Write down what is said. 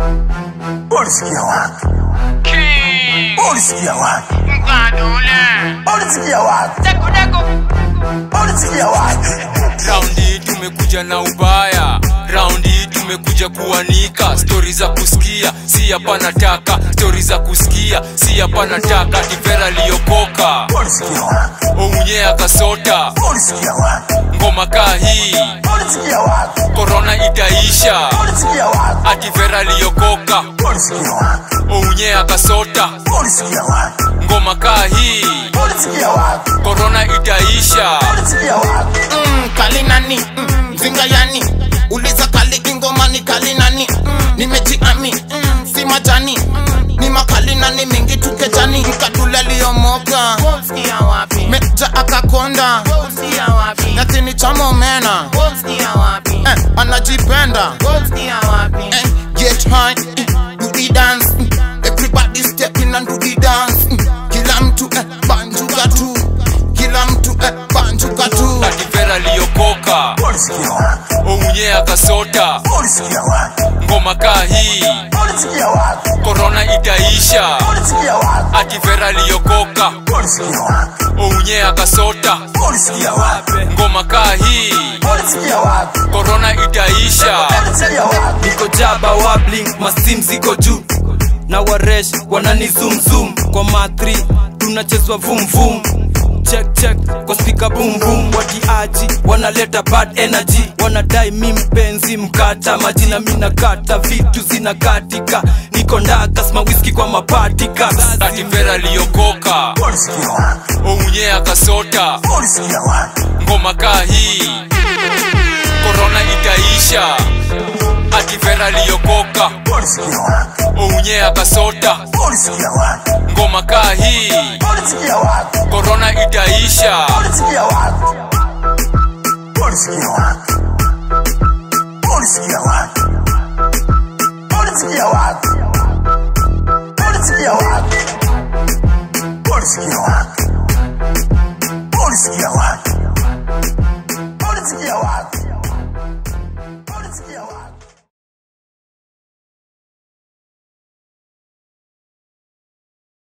Ulisikia wapi? King Ulisikia wapi? Mkadule Ulisikia wapi? Deko deko Ulisikia wapi? raundi tumekuja na ubaya raundi tumekuja kuanika stori za kusikia si hapa nataka stori za kusikia si hapa nataka tivera liyokoka Ulisikia wapi? ounye akasota Ulisikia wapi? ngoma kaa hii Ulisikia wapi? korona itaisha Ulisikia wapi? ativera liyokoka Ulisikia wapi? ounye akasota Ulisikia wapi? ngoma kaa hii Ulisikia wapi? korona itaisha Ulisikia wapi? mm, kali nani mm, mzinga yani uliza kali ingomani kali nani mm, nimejiami mm, si majani mm, ni makali nani mingi tukejani mkadule liyomoka Sikia wapi meja akakonda Sikia wapi natini chamomena Sikia wapi eh, anajipenda Sikia wapi eh, get high eh, do the dance mm, everybody step in and do the dance mm, kila mtu eh, banjuka tu kila mtu eh, banjuka tu ativera liyokoka Ulisikia wapi? ounye akasota Ulisikia wapi? ngoma kaa hii Ulisikia wapi? korona itaisha Ulisikia wapi? ativera liyokoka Ulisikia wapi? ounye akasota Ulisikia wapi? ngoma kaa hii Ulisikia wapi? korona itaisha Ulisikia wapi? niko jaba wabling masim ziko juu na waresh wanani zoom zoom kwa matri tunachezwa vum vum check check kwa spika boom boom watiaji wanaleta bad energy wanadai mi mpenzi mkata majina mina kata vitu zinakatika niko ndakas mawiski kwa mapatika ativera liyokoka Ulisikia wapi? ounye akasota Ulisikia wapi? ngoma kaa hii korona itaisha ativera liyokoka Ulisikia wapi? ounye akasota Ulisikia wapi? ngoma kaa hii Ulisikia wapi? korona itaisha Ulisikia wapi? Ulisikia wapi? Ulisikia wapi? Ulisikia wapi? Ulisikia wapi? Ulisikia wapi? Ulisikia wapi? Ulisikia wapi?